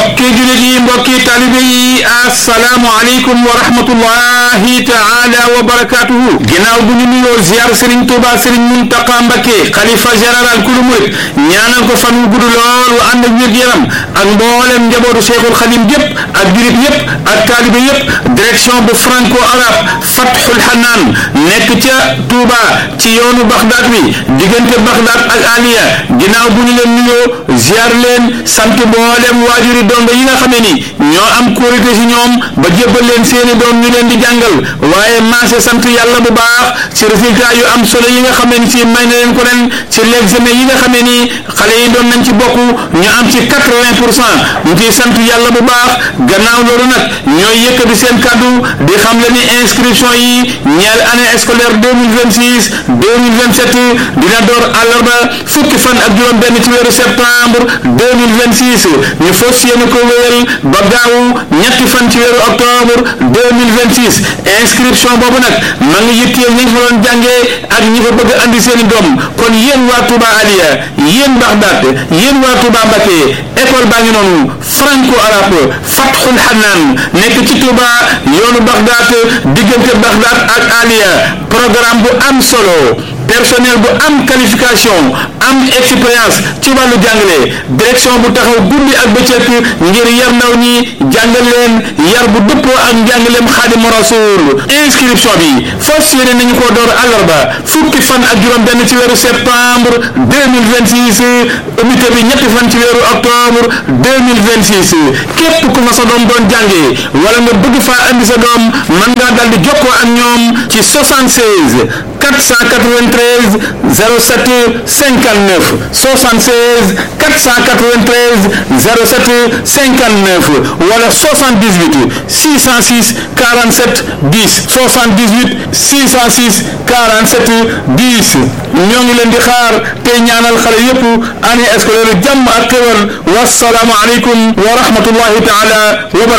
mbokki jullit yi mbokki talibe yi asalaamu aleykum wa rahmatullahi taala wa barakatuhu ginnaaw bu ñu nuyoo ziar Serigne Touba Serigne Mountakha Mbacké xalifa général kulu murit ñaanal ko fan wu gudd lool wa ànd ak wér yaram ak mboolem njabootu Cheikhul Khadim yépp ak julit yépp ak talibe yépp direction bu franco arabe Fathul Hanaan nekk ca Touba ci yoonu Bagdad bi diggante Bagdad ak Aliya ginnaaw bu ñu leen nuyoo ziar leen sant mboolem waajuri dongo yi nga xam ne ni ñoo am kóolute ci ñoom ba jébbal leen seeni doom ñu leen di jàngal waaye maase sant yàlla bu baax ci résultat yu am solo yi nga xam ne ni si may na leen ko ren ci l'examen yi nga xam ne nii xale yi doon nañ ci bokk ñu am ci quatre-vingt pour cent ñu ciy sant yàlla bu baax gannaaw loolu nag ñooy yëkkati seen kàddu di xam le ni inscription yi ñeel année scolaire deux mille vingt six deux mille vingt sept dina door àllarba fukki fan ak juróom benn ci weeru septembre deux mille vingt six ñu fas yéene ko wéyal ba gaawu ñetti fan ci weeru octobre deux mille vingt six inscription boobu nag ma ngi yitteel ñi nga fa doon jàngee ak ñi fa bëgg andi seeni doom kon yéen waa Touba Aliya yéen Baxdaat yéen waa Touba Mbacké école baa ngi noonu franco arabe Fathul Hanaan nekk ci Touba yoonu Baxdaat diggante Baxdaat ak Aliya programme bu am solo personnel bu am qualification am expérience ci wàllu jàngale direction bu taxaw guddi ak bëccëg ngir yar ndaw ñi jàngal leen yar bu dëppoo ak njàngaleem Xaadimu Rasuul inscription bi fas yéene nañu ko door àllarba fukki fan ak juróom benn ci weeru septembre 2026 unité bi ñetti fan ci weeru octobre 2026 képp ku fa sa doom doon jàngee wala nga bëgg faa andi sa doom mën ngaa dal di jokkoo ak ñoom ci 76 493 07 59 76 493 07 59 wala 78 606 47 10 78 606 47 10 ñoo ngi leen di xaar te ñaanal xale yépp année scolaire jàmm ak xéwal wasalaamu aleykum wa rahmatullahi taala wa barakatuh